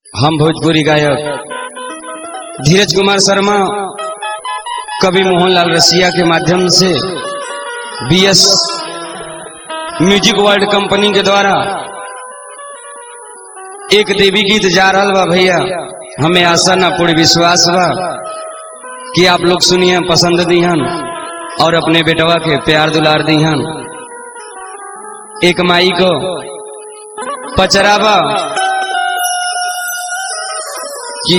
हम भोजपुरी गायक धीरज कुमार शर्मा कवि मोहनलाल रसिया के माध्यम से बीएस म्यूजिक वर्ल्ड कंपनी के द्वारा एक देवी गीत जा रहा बा भैया हमें आशा ना पूर्ण विश्वास बा कि आप लोग सुनिए पसंद दिहन और अपने बेटवा के प्यार दुलार दिहन एक माई को पचरावा कि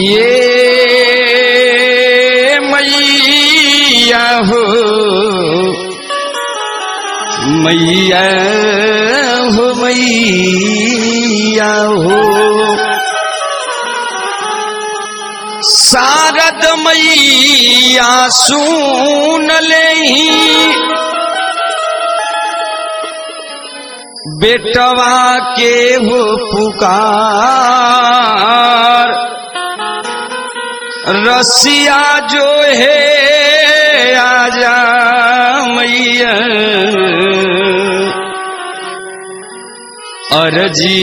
ये मैया हो मैया हो मैया हो शारद मैया सुन ले बेटवा के हो पुकार रसिया जो है आजा मैया अरजी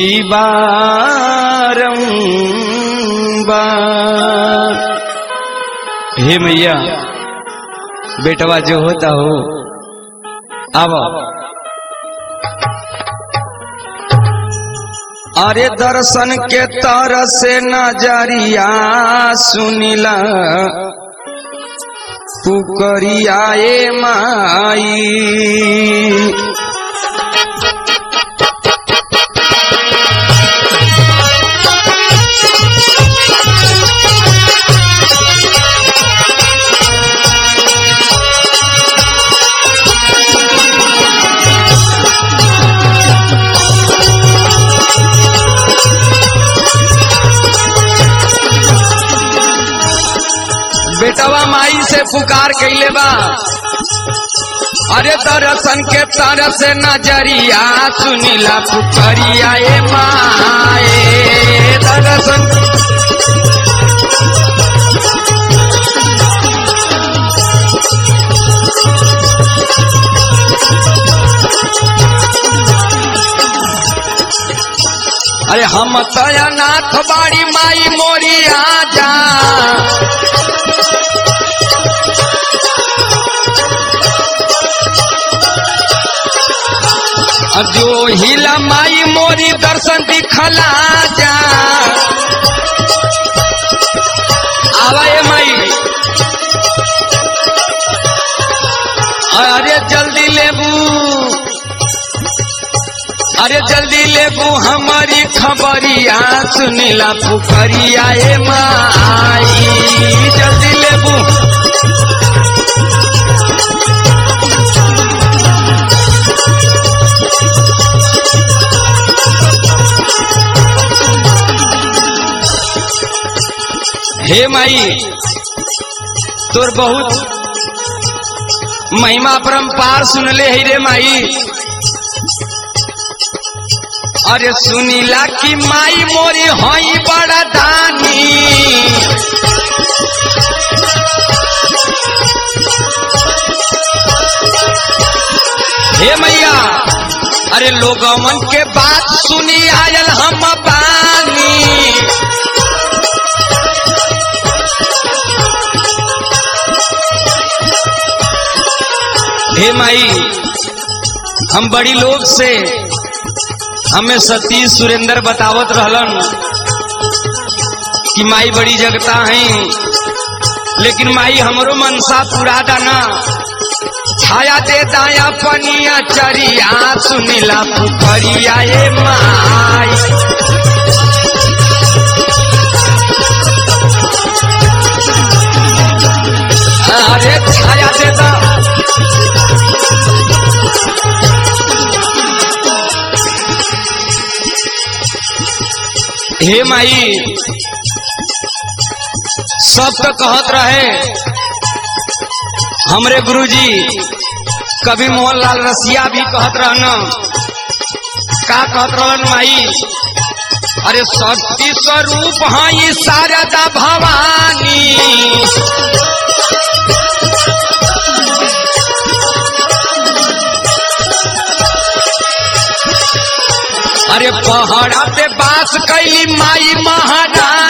बारंबार हे मैया बेटवा जो होता हो अब अरे दर्शन के तर से नजरिया सुनिला पुकरिया ए माई बेटवा माई से पुकार कैले बा अरे दर्शन के तरफ से नजरिया सुनीला पुकरिया ए माए दर्शन अरे हम तया नाथ बाड़ी माई मोरी आजा जो हिला माई मोरी दर्शन दिखला जा आवा ये माई अरे जल्दी लेबू अरे जल्दी लेबू हमारी खबरिया सुनीला पुखरिया ए माई जल्दी लेबू हे माई तोर बहुत महिमा परम्पार सुनले है रे माई अरे सुनीला की माई मोरी हई बड़ा दानी हे मैया अरे लोगमन के बात सुनी आयल हम बानी हे माई हम बड़ी लोग से हमें सतीश सुरेंद्र बतावत रहलन कि माई बड़ी जगता है लेकिन माई हमरो मनसा पूरा दाना छाया दे दाया पनिया चरिया सुनीला पुखरिया ए माई अरे छाया दे दा हे माई सब तो कहत रहे हमरे गुरुजी कवि मोहनलाल रसिया भी कहत रहन का कहत रहन माई अरे शक्ति स्वरूप हई शारदा भवानी अरे पहाड़ा पे बास कैली माई महारानी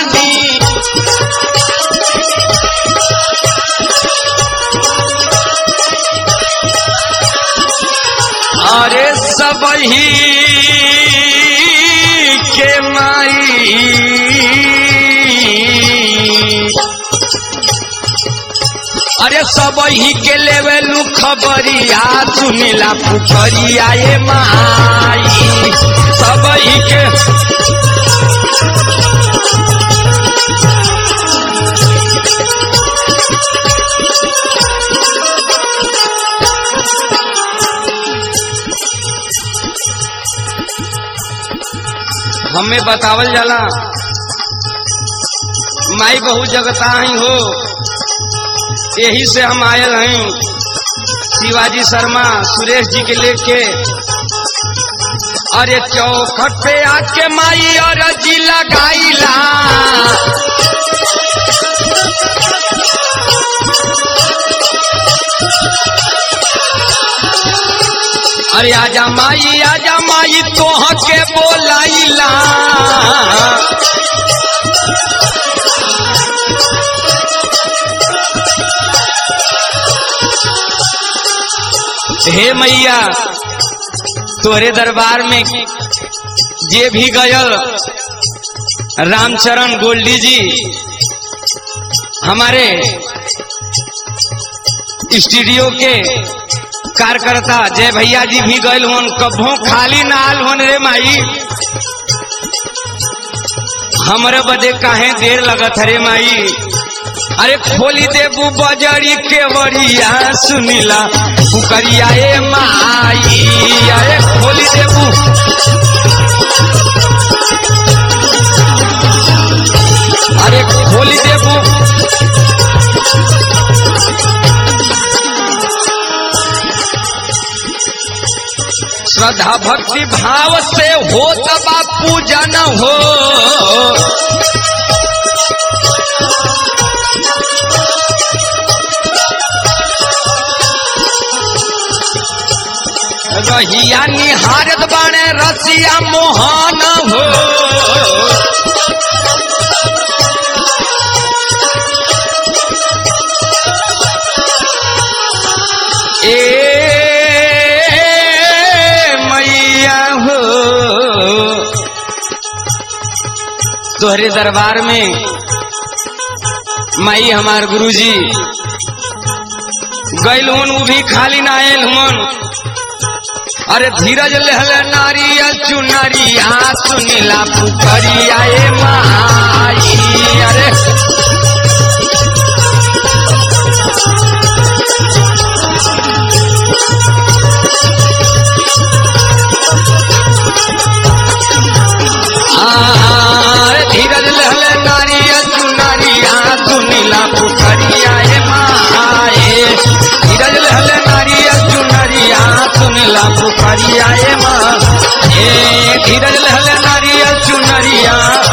अरे सब ही के लेवे लू खबरिया सुनीला पुखरिया ये माई सब ही के हमें बतावल जाला माई बहुत जगता ही हो यही से हम आयल हैं शिवाजी शर्मा सुरेश जी के लेके अरे चौखट पे आके माई और जी लगाईला अरे आजा माई आजा माई तोह के बोलाइला हे मैया तोरे दरबार में जे भी गयल रामचरण गोल्डी जी हमारे स्टूडियो के कार्यकर्ता जय भैया जी भी गए होन कभो खाली ना आल होन रे माई हमरे बदे काहे देर लगत रे माई अरे खोली देबू बजरी के बरिया सुनीला पुकरिया ए माई अरे खोली देबू अरे खोली देबू श्रद्धा भक्ति भाव से हो तबा पूजन हो रहिया निहारत बाणे रसिया मोहन हो ए मैया हो तोहरे दरबार में माई हमार गुरुजी गैल हुन उ भी खाली ना आयल हुन अरे धीरज लहल नारियल चुनरिया सुनीला पुखरिया ए माई अरे आरे धीरज लहल नारियल चुनरिया सुनीला पुखरिया ए माए धीरज लहल नारियल चुनरिया सुनीला पुखरिया ए माँ ए धीरज लहल नारियल चुनरिया